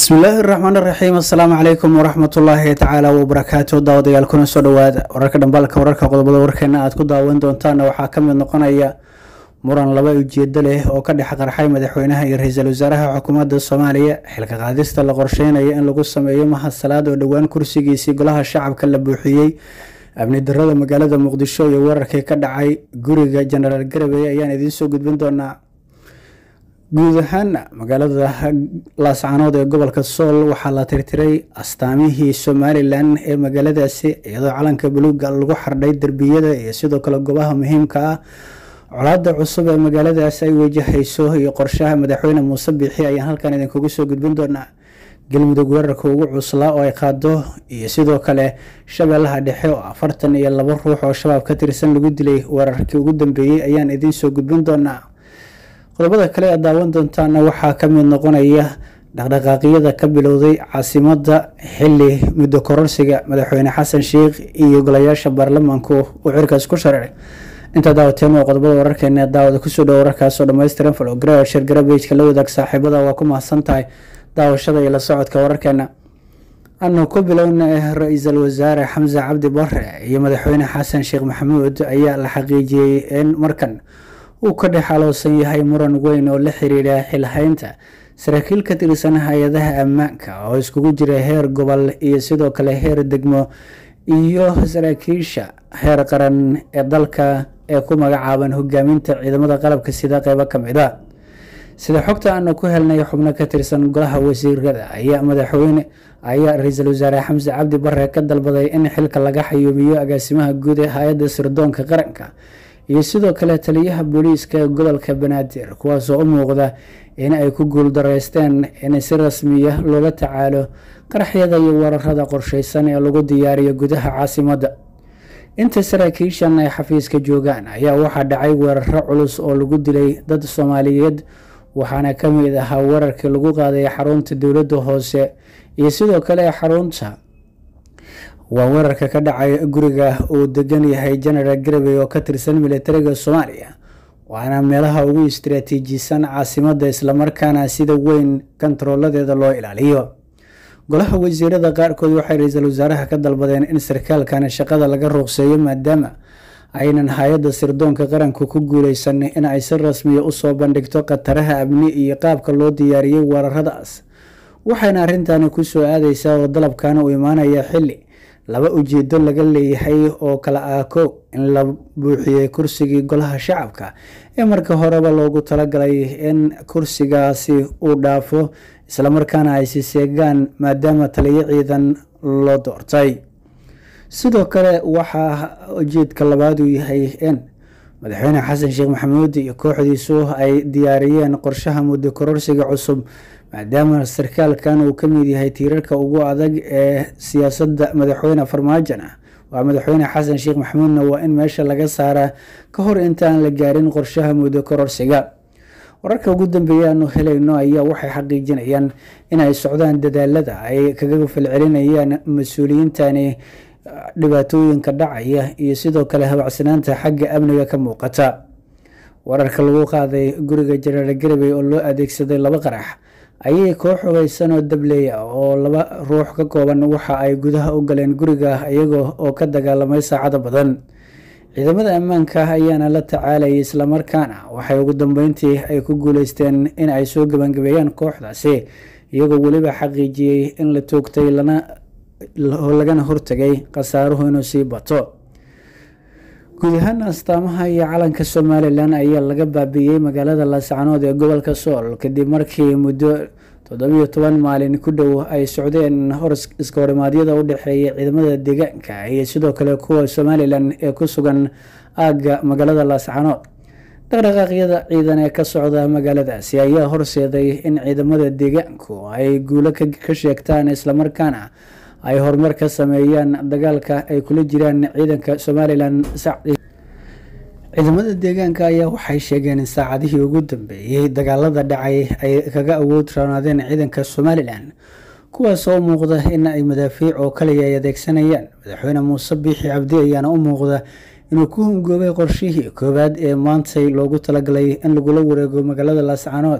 bismillaahi raxmaan raxiim assalaamu calaykum waraxmatullaahi tacaala wabarakaatu daawadayaal kuna soo dhawaada wararka dhambaalka wararka qodobada warkeena aad ku daawan doontaana waxaa ka mid noqonaya muran laba ujeedo leh oo ka dhex qarxay madaxweynaha iyo ra-iisul wasaaraha xukuumadda soomaaliya xilka qaadista la qorsheynayo in lagu sameeyo mahasalaad oo dhowaan kursigiisii golaha shacabka la buuxiyey amni darada magaalada muqdisho iyo wararkii ka dhacay guriga jenaraal garawey ayaan idiin soo gudbin doonaa guud ahaana magaalada laascanood ee gobolka sool waxaa la tirtiray astaamihii somalilan ee magaaladaasi iyadoo calanka buluuga lagu xardhay derbiyada iyo sidoo kale goobaha muhiimka ah colaada cusub ee magaaladaasi ay wajahayso iyo qorshaha madaxweyne muuse biixi ayaan halkan idinkugu soo gudbin doonaa galmudug weerarka ugu cuslaa oo ay qaado iyo sidoo kale shabeellaha dhexe oo afartan iyo labo ruux oo shabaab ka tirsan lagu dilay weerarkii ugu dambeeyey ayaan idiin soo gudbin doonaa qodobada kale aad daawan doontaana waxaa ka mid noqonaya dhaqdhaqaaqyada ka bilowday caasimada xili muddo kororsiga madaxweyne xasan sheikh iyo golayaasha baarlamaanku uu cirkaas ku shareeray intaa daawateen waa qodobada wararkeena daawada kusoo dhow wararkaasoo dhammaystiran falogara shargarabejka la wadaag saaxiibada waa ku mahadsan tahay daawashada iyo la socodka wararkeena anu ku bilowna ra-iisul wasaare xamse cabdi bare iyo madaxweyne xasan sheekh maxamuud ayaa la xaqiijiyey in markan uu ka dhex aloosan yahay muran weyn oo la xiriira xilhaynta saraakiil ka tirsan hay-adaha ammaanka oo iskugu jira heer gobol iyo sidoo kale heer degmo iyo saraakiisha heer qaran ee dalka ee ku magacaaban hogaaminta ciidamada qalabka sida qeybo kamid a sida xogta aanu ku helnay xubno ka tirsan golaha wasiirada ayaa madaxweyne ayaa ra-iisul wasaare xamse cabdi bare ka dalbaday in xilka laga xayuubiyo agaasimaha guud ee hay-adda sirdoonka qaranka iyo sidoo kale taliyaha booliiska gobolka banaadir kuwaasoo u muuqda in ay ku guuldareysteen in si rasmiya loola tacaalo qaraxyada iyo weerarada qorsheysan ee lagu diyaariyo gudaha caasimadda inta saraakiishan ay xafiiska joogaan ayaa waxaa dhacay weeraro culus oo lagu dilay dad soomaaliyeed waxaana ka mid ahaa weerarkii lagu qaaday xarunta dowladda hoose iyo sidoo kale xarunta waa weerarka ka dhacay guriga uu degan yahay genaraal garawey oo ka tirsan militariga soomaaliya waana meelaha ugu istaraatiijisan caasimadda islamarkaana sida weyn kontarooladeeda loo ilaaliyo golaha wasiirada qaarkood waxay ra-iisul wasaaraha ka dalbadeen in sarkaalkan shaqada laga ruuqseeyo maadaama aynan hay-adda sirdoonka qaranku ku guuleysan in ay si rasmiya usoo bandhigto khataraha amni iyo qaabka loo diyaariyey weeraradaas waxayna arrintani kusoo aadeysaa oo dalabkan uu imaanaya xili laba ujeedo laga leeyahay oo kala ah kow in la buuxiyey kursigii golaha shacabka ee marka horeba loogu talagalay in kursigaasi uu dhaafo islamarkaana ay siseegaan maadaama taliyo ciidan loo doortay sidoo kale waxaa ujeedka labaad uu yahay in madaxweyne xasan sheekh maxamuud iyo kooxdiisu ay diyaariyeen qorshaha muddo kororsiga cusub maadaama sarkaalkan uu kamid yahay tiirarka ugu adag ee siyaasadda madaxweyne farmaajon ah waa madaxweyne xasan sheekh maxamuudna waa in meesha laga saaraa ka hor intaan la gaarin qorshaha muddo kororsiga wararka ugu dambeeya aanu helayno ayaa waxay xaqiijinayaan in ay socdaan dadaalada ay kaga falcelinayaan mas-uuliyiintani dhibaatooyinka dhacaya iyo sidoo kale habacsanaanta xagga amniga ka muuqata wararka lagu qaaday guriga jenaraal garawey oo loo adeegsaday laba qarax ayay koox hogeysan oo dableeya oo laba ruux ka kooban waxa ay gudaha u galeen guriga iyaga oo ka dagaalamay saacado badan ciidamada ammaanka ayaana la tacaalayay islamarkaana waxay ugu dambeyntii ay ku guuleysteen in ay soo gebangabeeyaan kooxdaasi iyagoo weliba xaqiijiyey in la toogtay lagana hortagay khasaaruhu inuu sii bato guud ahaan astaamaha iyo calanka somalilan ayaa laga baabiiyey magaalada laascanood ee gobolka sool kadib markii muddo toddobiyo toban maalin ku dhow ay socdeen hor iska horimaadyada u dhexeeya ciidamada deegaanka iyo sidoo kale kuwa somalilan ee ku sugan aagga magaalada laascanood dhaqdhaqaaqyada ciidan ee ka socda magaaladaasi ayaa horseeday in ciidamada deegaanku ay guulo ka sheegtaan islamarkaana ay horumar ka sameeyaan dagaalka ay kula jiraan ciidanka somalilan ciidamada deegaanka ayaa waxay sheegeen in saacadihii ugu dambeeyey dagaalada dhacay ay kaga awood roonaadeen ciidanka somalilan kuwaasoo u muuqda in ay madaafiic oo kaliya ay adeegsanayaan madaxweyne muuse biixi cabdi ayaana u muuqda inuu ku hungoobay qorshihii koowaad ee maantay loogu talagalay in lagula wareego magaalada laascanood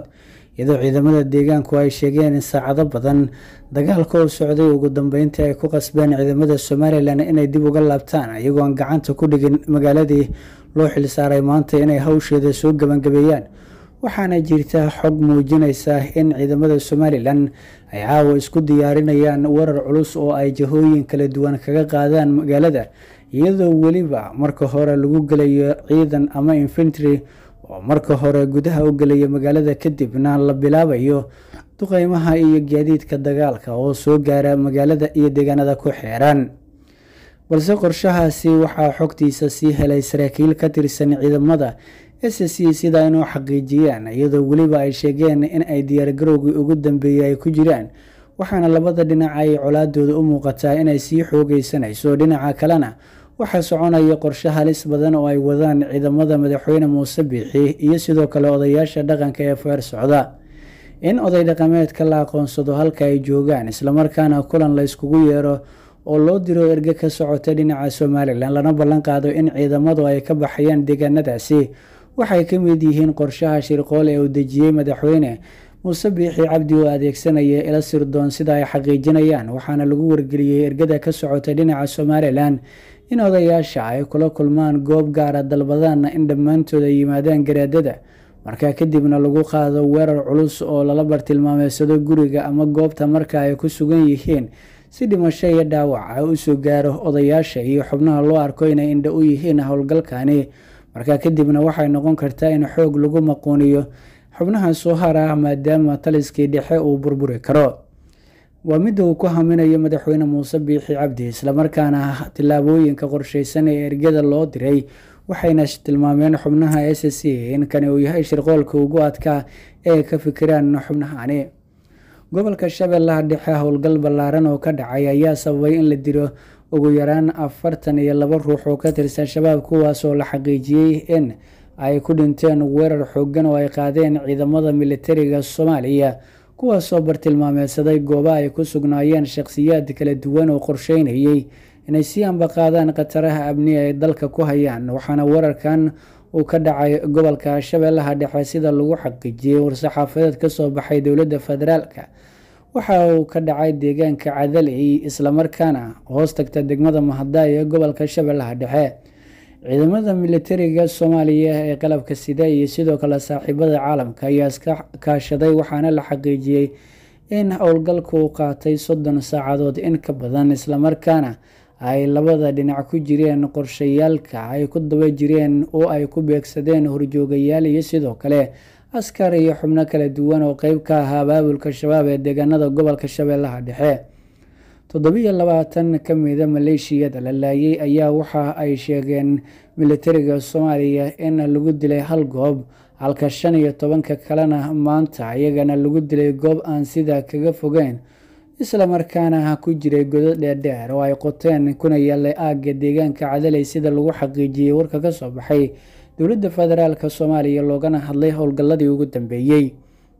iyadoo ciidamada deegaanku ay sheegeen in saacado badan dagaalka oo socday ugu dambeyntii ay ku qasbeen ciidamada somalilan inay dib uga laabtaan iyagoo aan gacanta ku dhigin magaaladii loo xilsaaray maanta inay hawsheeda soo gebangabeeyaan waxaana jirta xog muujinaysa in ciidamada somalilan ay caawa isku diyaarinayaan warar culus oo ay jahooyin kala duwan kaga qaadaan magaalada iyadoo weliba marka hore lagu gelayo ciidan ama infantry oo marka hore gudaha u gelaya magaalada kadibna la bilaabayo duqeymaha iyo gaadiidka dagaalka oo soo gaara magaalada iyo deegaanada ku xeeran balse qorshahaasi waxaa xogtiisa sii helay saraakiil ka tirsan ciidamada s c sida inuu xaqiijiyaan iyadoo weliba ay sheegeen in ay diyaargarowgii ugu dambeeyey ay ku jiraan waxaana labada dhinac ay colaadooda u muuqataa inay sii xoogeysanayso dhinaca kalena waxaa soconaya qorshe halis badan oo ay wadaan ciidamada madaxweyne muuse biixi iyo sidoo kale odayaasha dhaqanka ee feer socda in oday dhaqameedka la aqoonsado halka ay joogaan islamarkaana kulan la yskugu yeero oo loo diro erge ka socota dhinaca somalilan lana ballan qaado in ciidamadu ay ka baxayaan deegaanadaasi waxay ka mid yihiin qorshaha shirqool ee uu dejiyey madaxweyne muuse biixi cabdi oo adeegsanaya ila sirdoon sida ay xaqiijinayaan waxaana lagu wargeliyey ergada ka socota dhinaca somalilan in odayaasha ay kula kulmaan goob gaara dalbadaanna in dhammaantood ay yimaadaan garaadada markaa kadibna lagu qaado weerar culus oo lala bartilmaameysado guriga ama goobta marka ay ku sugan yihiin si dhimasho iyo dhaawac ay usoo gaaro odayaasha iyo xubnaha loo arko inay indha u yihiin howlgalkani markaa kadibna waxay noqon kartaa in xoog lagu maquuniyo xubnaha soo hara maadaama taliskii dhexe uu burburi karo waa midda uu ku haminayo madaxweyne muuse biixi cabdi islamarkaana tillaabooyinka qorsheysan ee ergada loo diray waxayna tilmaameen xubnaha s c in kani uu yahay shirqoolka ugu adkaa ee ka fikiraan xubnahani gobolka shabeellaha dhexe howlgal ballaaran oo ka dhacay ayaa sababay in la diro ugu yaraan afartan iyo laba ruux oo ka tirsan shabaab kuwaas oo la xaqiijiyey in ay ku dhinteen weerar xoogan oo ay qaadeen ciidamada militariga soomaaliya kuwaasoo bartilmaameedsaday gooba ay ku sugnaayeen shaqhsiyaad kala duwan oo qorsheynayay inay sii ambaqaadaan khataraha amniga ay dalka ku hayaan waxaana weerarkan uu ka dhacay gobolka shabeellaha dhexe sida lagu xaqiijiyey war-saxaafadeed kasoo baxay dowladda federaalka waxa uu ka dhacay deegaanka cadaley islamarkaana hoos tagta degmada mahadaay ee gobolka shabeellaha dhexe ciidamada militariga soomaaliya ee qalabka sida iyo sidoo kale saaxiibada caalamka ayaa iska kaashaday waxaana la xaqiijiyey in howlgalku uu qaatay soddon saacadood in ka badan islamarkaana ay labada dhinac ku jireen qorshayaalka ay ku daba jireen oo ay ku beegsadeen horjoogayaal iyo sidoo kale askar iyo xubno kala duwan oo qeyb ka ahaa abaabulka shabaab ee deegaanada gobolka shabeellaha dhexe toddobiyo labaatan ka mida maleeshiyada la laayay ayaa waxa ay sheegeen militariga soomaaliya in lagu dilay hal goob halka shan iyo tobanka kalena maanta iyagana lagu dilay goob aan sida kaga fogeyn islamarkaana ku jiray godo dheerdheer oo ay qoteen kuna yaallay aagga deegaanka cadaley sida lagu xaqiijiyey warka ka soo baxay dowladda federaalk soomaaliya loogana hadlay howlgalladii ugu dambeeyey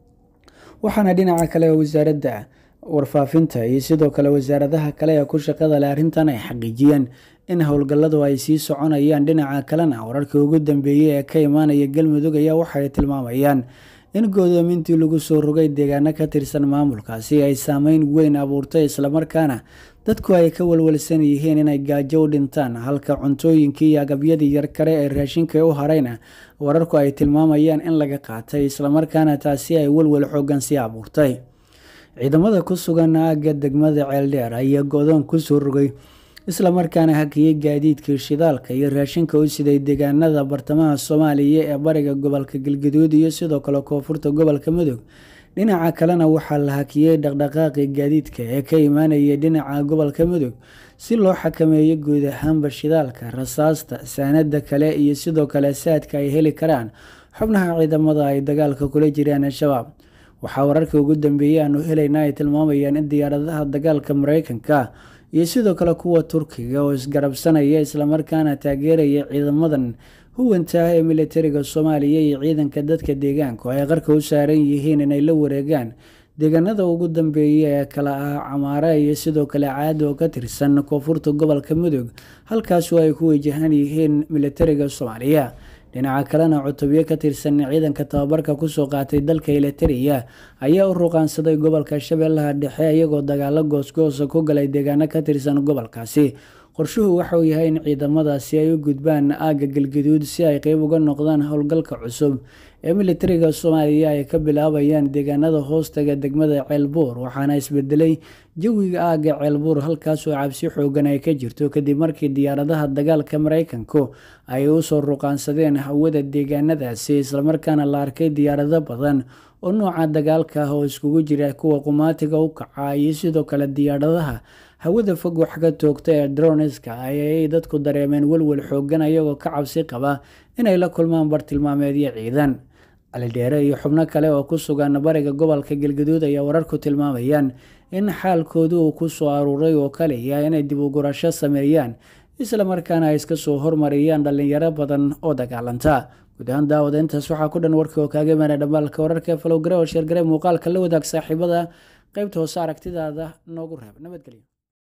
waxaana dhinaca kale wasaaradda warfaafinta iyo sidoo kale wasaaradaha kale ee ku shaqada leh arrintan ay xaqiijiyeen in howlgalladu ay sii soconayaan dhinaca kalena wararkii ugu dambeeyey ee ka imaanaya galmudug ayaa waxay tilmaamayaan in goodoomintii lagu soo rogay deegaano ka tirsan maamulkaasi ay saameyn weyn abuurtay islamarkaana dadku ay ka walwalsan yihiin inay gaajo u dhintaan halka cuntooyinkii iyo agabyadii yar kale ee raashinka u harayna wararku ay tilmaamayaan in laga qaatay islamarkaana taasi ay walwal xoogan sii abuurtay ciidamada ku sugan aagga degmada ceeldheer ayaa go-doon kusoo rogay islamarkaana hakiyey gaadiidkii shidaalka iyo raashinka u siday deegaanada bartamaha soomaaliya ee bariga gobolka galgaduud iyo sidoo kale koonfurta gobolka mudug dhinaca kalena waxaa la hakiyey dhaqdhaqaaqii gaadiidka ee ka imaanaya dhinaca gobolka mudug si loo xakameeyo guud ahaanba shidaalka rasaasta saanada kale iyo sidoo kale saadka ay heli karaan xubnaha ciidamada ay dagaalka kula jiraan al-shabaab waxaa wararkii ugu dambeeyey aanu helayna ay tilmaamayaan in diyaaradaha dagaalka mareykanka iyo sidoo kale kuwa turkiga oo isgarabsanaya islamarkaana taageeraya ciidamadan huwanta ah ee militariga soomaaliya iyo ciidanka dadka deegaanku ay qarka u saaran yihiin inay la wareegaan deegaanada ugu dambeeya ee kala ah camaare iyo sidoo kale caada oo ka tirsan koonfurta gobolka mudug halkaasoo ay ku wajahan yihiin militariga soomaaliya dhinaca kalena cutubyo ka tirsan ciidanka tababarka kusoo qaatay dalka eliteria ayaa u ruqaansaday gobolka shabeellaha dhexe iyagoo dagaalo goosgoosa ku galay deegaano ka tirsan gobolkaasi qorshuhu waxauu yahay in ciidamadaasi ay u gudbaan aagga galgaduud si ay qeyb uga noqdaan howlgalka cusub ee militariga soomaaliya ay ka bilaabayaan deegaanada hoostaga degmada ceelbuur waxaana isbedelay jawiga aagga ceelbuur halkaasoo cabsi xoogan ay ka jirto kadib markii diyaaradaha dagaalka mareykanku ay usoo ruqaansadeen hawada deegaanadaasi islamarkaana la arkay diyaarado badan oo nooca dagaalka ah oo iskugu jira kuwa qumaatiga u kaca iyo sidoo kale diyaaradaha hawada fog wax ka toogta ee droniska ayay dadku dareemeen welwel xoogan ayagoo ka cabsi qaba inay la kulmaan bartilmaameedyo ciidan calidheere iyo xubno kale oo ku sugan bariga gobolka galgaduud ayaa wararku tilmaamayaan in xaalkoodu uu ku soo aruuray oo kaliya inay dib u gurasho sameeyaan islamarkaana ay iska soo hormariyaan dhalinyaro badan oo dagaalanta guud ahaan daawada intaas waxaa ku dhan warkii oo kaaga imaana dhambaalka wararka falowgare oo sheergare muuqaalka la wadaag saaxiibada qeybta hoose aragtidaada noogu reeb nabadgelyo